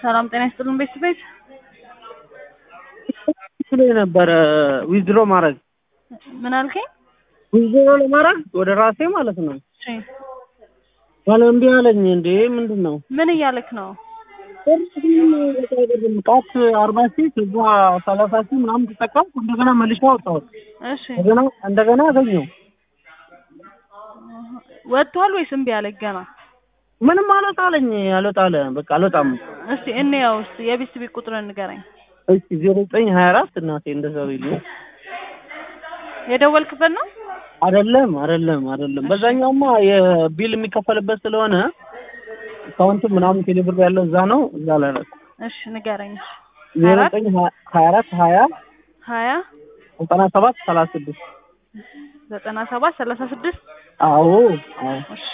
ሰላም ጤና ይስጥልን ቤተሰቤት ስለ ነበረ ዊዝድሮ ማድረግ ምን አልከኝ? ዊዝድሮ ለማድረግ ወደ ራሴ ማለት ነው። እሺ ባለ እምቢ አለኝ። እንዴ ምንድን ነው ምን እያልክ ነው? ጣት አርባ ሺህ ከዛ ሰላሳ ሺህ ምናምን ተጠቀምኩ። እንደገና መልሼ አወጣሁት። እሺ እንደገና እንደገና አገኘው። ወጥቷል ወይስ እምቢ አለክ ገና? ምንም አልወጣ አለኝ። አልወጣ አለ። በቃ አልወጣም። እስቲ እንየው እስቲ የቤተሰቤት ቁጥርን ንገረኝ። እሺ ዜሮ ዘጠኝ ሀያ አራት እናቴ እንደዛው ይሉ የደወልክበት ነው? አይደለም አይደለም አይደለም። በዛኛውማ የቢል የሚከፈልበት ስለሆነ አካውንቱ ምናምን ቴሌብር ያለው እዛ ነው። እዛ ላይ ነው። እሺ ንገረኝ። ዜሮ ዘጠኝ ሀያ አራት ሀያ ሀያ ዘጠና ሰባት ሰላሳ ስድስት ዘጠና ሰባት ሰላሳ ስድስት አዎ አዎ እሺ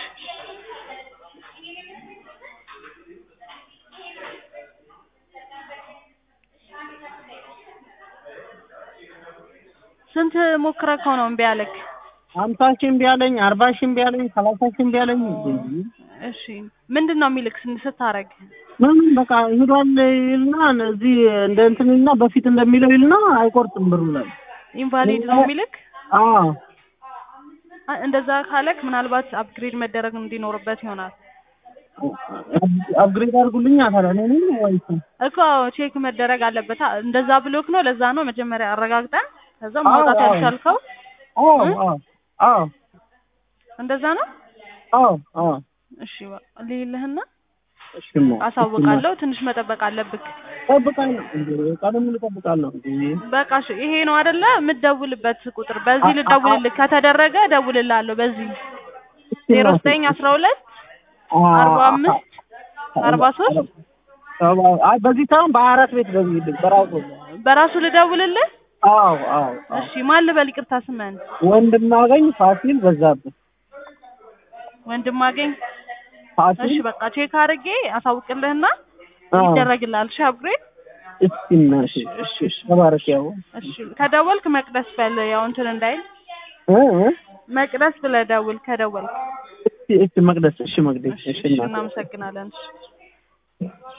ስንት ሞክረከው ነው እምቢ አለክ? ሀምሳ ሺህ እምቢ አለኝ፣ አርባ ሺህ እምቢ አለኝ፣ ሰላሳ ሺህ እምቢ አለኝ። እሺ ምንድን ነው የሚልክ ስታረግ? ምንም በቃ ሂዷል ይልና እዚህ እንደ እንትን ይልና በፊት እንደሚለው ይልና አይቆርጥም ብሩ ላይ ኢንቫሊድ ነው የሚልክ? አዎ አ- እንደዛ ካለክ ምናልባት አፕግሬድ መደረግ እንዲኖርበት ይሆናል አፕግሬድ አድርጉልኝ ታዲያ እኔ ነኝ ወይስ እኮ ቼክ መደረግ አለበት። አ- እንደዛ ብሎክ ነው። ለዛ ነው መጀመሪያ አረጋግጠን ከዛ አዎ፣ ማውጣት አዎ። ያልቻልከው አዎ እ? አዎ አዎ እንደዛ ነው። አዎ አዎ እሺ በ- ልይልህና እሺማ አሳውቃለሁ። ትንሽ መጠበቅ አለብክ። እጠብቃለሁ እንዴ ቀደም ብሎ እጠብቃለሁ እንዴ በቃ እሺ፣ ይሄ ነው አይደለ? የምትደውልበት ቁጥር በዚህ ልደውልልህ ከተደረገ እደውልልሃለሁ። በዚህ ዜሮ ዘጠኝ አስራ ሁለት አርባ አምስት አርባ ሶስት አይ በዚህ ሳይሆን በሀያ አራት ቤት ደውይልኝ በራሱ በራሱ ልደውልልህ። አዎ አዎ አዎ እሺ ማን ልበል? ይቅርታ ስምህን ወንድማገኝ ፋሲል በዛብህ ወንድም አገኝ። ፋሲል እሺ በቃ ቼክ አድርጌ አሳውቅልህና አዎ። ይደረግልሃል። እሺ አፕግሬድ። እስኪ እናቴ እሺ፣ እሺ። ተባረክ ያው እሺ ከደወልክ መቅደስ በል ያው እንትን እንዳይል እ እ መቅደስ ብለህ ደውል ከደወልክ። እስኪ እስኪ መቅደስ እሺ መቅደስ እሺ እሺ እሺ እናቴ እናመሰግናለን። እሺ